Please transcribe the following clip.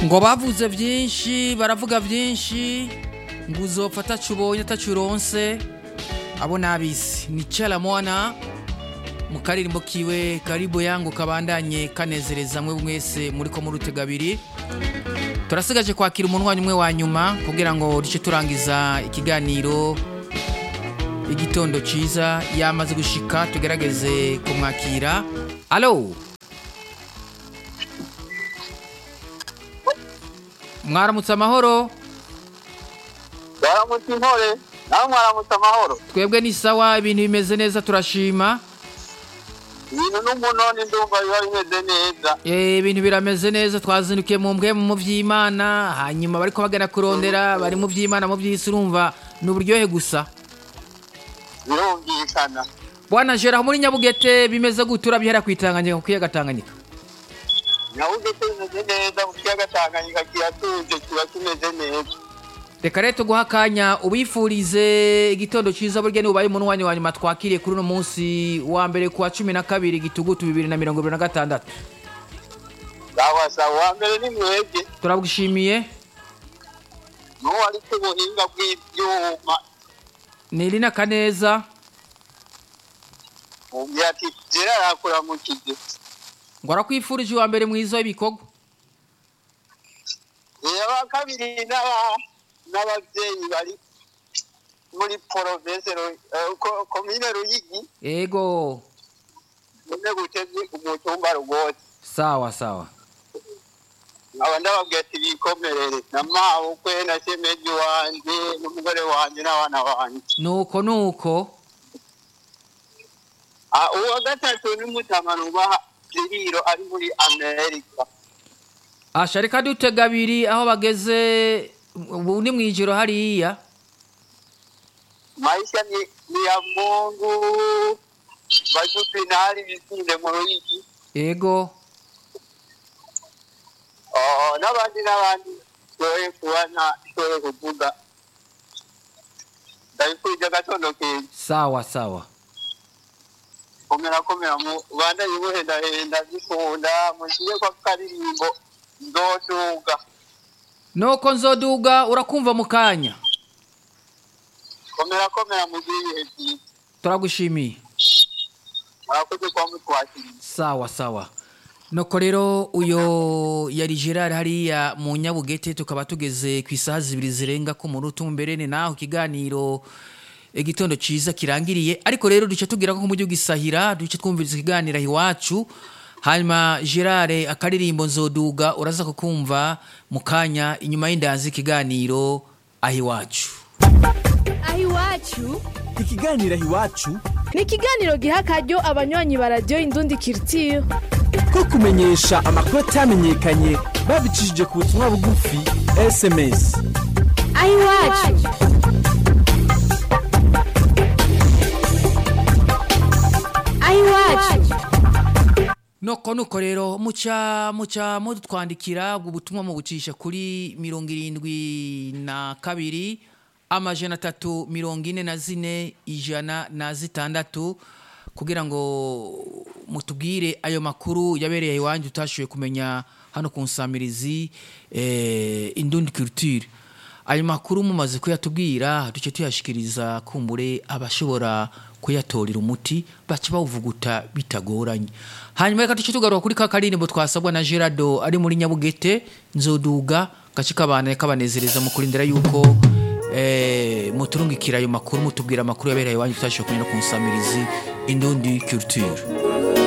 ngo bavuze byinshi baravuga byinshi ngo uzopfa atacu ubonye atacu uronse abo nabisi ni mwana mu karirimbo kiwe karibu yangu kabandanye kanezereza mwe mwese muri ko muri utegabiri turasigaje kwakira umuntu wanyu umwe wa nyuma kugira ngo duce turangiza ikiganiro igitondo cyiza yamaze gushika tugerageze kumwakira alo mwaramutse amahoro baramutse intore nawe mwaramutse amahoro twebwe ni sawa ibintu bimeze neza turashima ibintu n'umunoni ndumva biba bimeze neza Eh, ibintu birameze neza twazindukiye mu mbwe mu vy'imana hanyuma bariko bagana kurondera bari mu vy'imana mu vy'isi urumva ni uburyohe gusa birumvikana bwana jera muri nyabugete bimeze gute urabihera kwitanganyika ku kiyaga tanganyika nyabugete bimeze neza mu kiyaga tanganyika kiratuje kiba kimeze neza reka rero tuguha akanya ubifurize igitondo cyiza burya ni ubaye umuntu wanyu wa nyuma twakiriye kuri uno munsi wa mbere ku wa cumi na kabiri gitugutu bibiri na mirongo ibiri na gatandatu sawa sawa uwa mbere ni mwebwe turagushimiye n'uwo ari ku buhinga bw'ibyuma ni irina kaneza mubwira ati jera arakuramukije ngo arakwifurije uwa mbere mwiza w'ibikorwa aba kabiri n'aba- n'ababyeyi bari muri province Ru- eh, ko- komine ruyigi ego none guteze umutumba rwose sawa sawa nkaba ndababwira ati bikomerere na mabukwe na shemeji wanje n'umugore wanje n'abana banje nuko nuko Ah, uwa gatatu ni mutamana ubaha kiriro ari muri amerika asha reka dutega abiri aho bageze ubu ni mu ijoro hariya maisha ni, ni ya mungu bajupinari bisinde mu ruyigi ego Oh, n'abandi n'abandi shoboye kuba ntashoboye kuvuga ndabifurije agatondo keza sawa sawa komera komera mu banda yibuhendahenda zikunda mushyire kwa karirimbo nzoduga nuko nzoduga urakumva mu kanya komera komera mugire ibihe byiza turagushimiye murakoze kuba mutwakiriye sawa sawa nuko rero uyo yari gerard hariya mu nyabugete tukaba tugeze ku isaha zibiri zirenga ku murutu mbere ni naho ikiganiro igitondo cyiza kirangiriye ariko rero duce tubwira ko mu gihugu gisahira duce twumviriza ikiganiro iwacu hanyuma gerard akaririmbo nzoduga uraza kukumva mu kanya inyuma y'indanzi ikiganiro aho iwacu aho iwacu ikiganiro iwacu ni ikiganiro giha akaryo abanywanyi ba radiyo indundi kiritiyo ko kumenyesha amakuru atamenyekanye babicishije ku butumwa bugufi sms aho iwacu aho iwacu Noko nuko rero muca muca mudutwandikira ubwo butumwa mu bucisha kuri mirongo irindwi na kabiri amajana atatu mirongo ine na zine ijana na zitandatu kugira ngo mutubwire ayo makuru yabereye iwanyu utashoboye kumenya hano ku nsamirizi eh, indundi culture ayo makuru mumaze kuyatubwira duce tuyashikiriza kumbure abashobora kuyatorera umuti baca bawuvuguta bitagoranye hanyuma reka duce tugaruka kuri ka karirimbo twasabwa na gerardo ari muri nyabugete nzoduga gace kabana kabanezereza mu kurindira yuko eh, muturungikira ayo makuru mutubwira amakuru yabereye iwanyu tutashoboye kumenya no ku nsamirizi indundi culture